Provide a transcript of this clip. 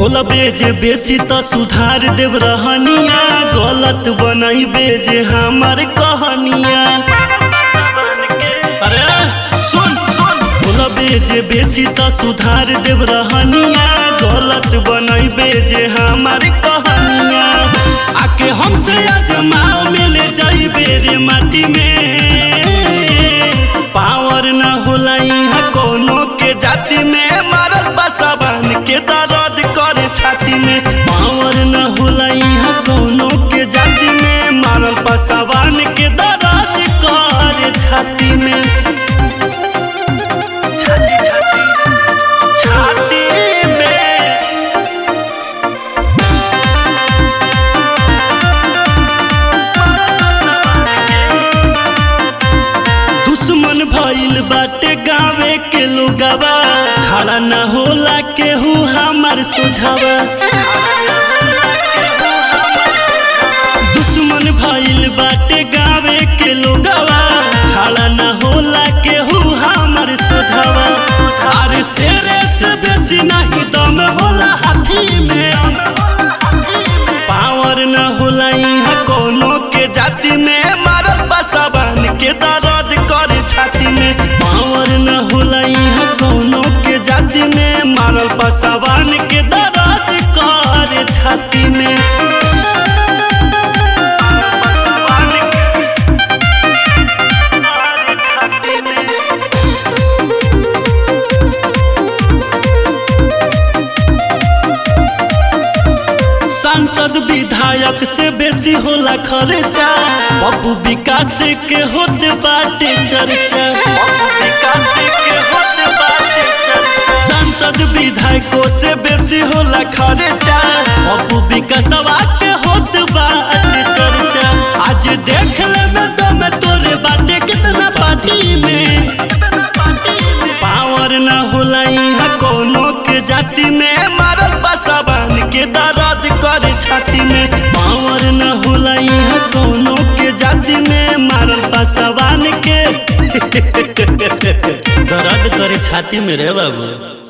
बोलबे जे बेसी त सुधार देव रहनिया गलत बनैबे जे हमर कहनिया अरे सुन सुन बोलबे जे बेसी त सुधार देव रहनिया गलत बनैबे जे हमर कहनिया आके हमसे अजमाओ मिले जाइबे रे माटी में पावर न होला यहाँ कोनो के जाति में मारल बसाबान के दर्द करे छाती में पावर न होला यहाँ कोनो के जाति में मारल बसाबान के दर्द करे छाती में छाती छाती छाती में दुश्मन भइल बाटे गावे के लोगवा खड़ा न होला केहू हमार सुझावा दुश्मन भइल बाटे गावे के लोगवा खड़ा न होला केहू हमार सुझावा अरे शेरे से बेसी नहीं दम होला हाथी में पावर न होला यहाँ कोनो के जाति में मारल बसाबान के दर्द करे छाती में पावर न होला यहाँ कोनो के जाति में मारल बसाबान के दर्द करे छाती में सांसद विधायक से बेसी होला खर्चा बबू विकास के होत बाटे चर्चा सांसद विधायकों से बेसी होला खर्चा बबू विकासवा के होत बाटे चर्चा आज देख ले में दम तोरे बाटे कितना पार्टी में पावर न होला यहाँ कोनो के जाति में मारल बसाबान के दर्द करे छाती में पावर न होला यहाँ कोनो के जाति में मारल बसाबान के दर्द करे छाती में रे बाबू